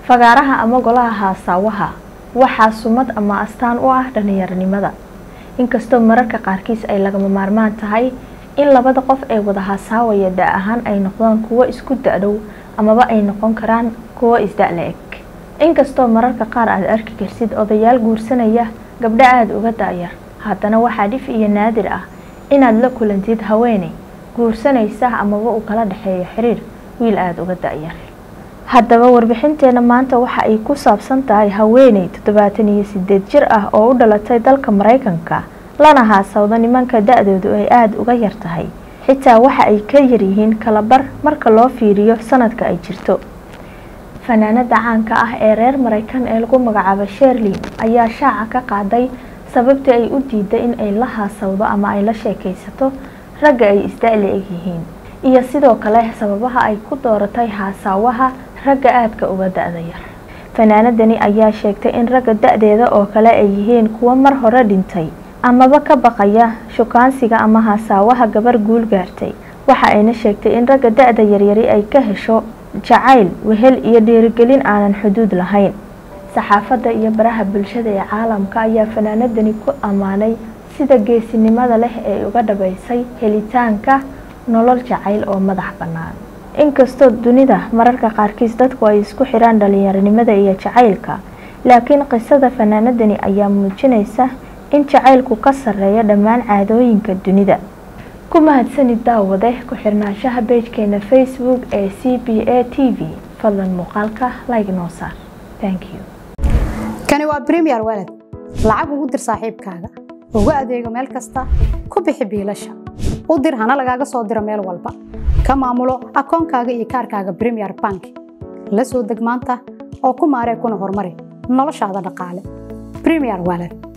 fagaaraha ama golaha haasaawaha waxaa sumad ama astaan u ah dhalinyaronimada inkastoo mararka qaarkiis ay lagama maarmaan tahay in labada qof ee wada haasaawaya da ahaan ay noqdaan kuwo isku da-dhow amaba ay noqon karaan kuwo isda-la eg inkastoo mararka qaar aad arki karsid odayaal guursanaya gabdho aada uga da-yar haddana waxaa dhif iyo naadir ah inaad la kulantid haweeney guursanaysa amaba uu kala dhexeeyo xiriir wiil aada uga da-yar haddaba warbixinteena maanta waxa ay ku saabsan tahay haweeney toddobaatan iyo sideed jir ah oo u dhalatay dalka maraykanka lana haasawda nimanka da-doodu ay aada uga yar tahay xitaa waxa ay ka yaryihiin kalabar marka loo fiiriyo sanadka ay jirto fanaanada caanka ah ee reer maraykan ee lagu magacaabo sherlin ayaa shaaca ka qaaday sababtii ay u diiday in ay la haasawdo ama ay la sheekaysato ragga ay isda-la egyihiin iyo sidoo kale sababaha ay ku dooratay haasaawaha ragga aadka uga da-da yar fanaanadani ayaa sheegtay in ragga da-deeda oo kale ay yihiin kuwo mar hore dhintay amaba ka baqaya shukaansiga ama haasaawaha gabar guul gaartay waxa ayna sheegtay in ragga da-da yaryari ay ka hesho jacayl wehel iyo dhiirigelin aanan xuduud lahayn saxaafadda iyo baraha bulshada ee caalamka ayaa fanaanadani ku ammaanay sida geesinimada leh ee uga dhabaysay helitaanka nolol jacayl oo madax bannaan inkastoo dunida mararka qaarkiis dadku ay isku xiraan dhalinyaronimada iyo jacaylka laakiin qisada fanaanadani ayaa muujinaysa in jacaylku ka sarreeyo dhammaan caadooyinka dunida ku mahadsanid daawade ku xirnaanshaha beejkeena facebook ee c b a t v fadlan muuqaalka like noo saar thank you kani waa premier walad lacag ugu dir saaxiibkaaga ugu adeego meel kasta ku bixi biilasha u dir hana lagaaga soo diro meel walba ka maamulo akoonkaaga iyo kaarkaaga premier bank la soo deg maanta oo ku maaree kuna horumari noloshaada dhaqaale premier walad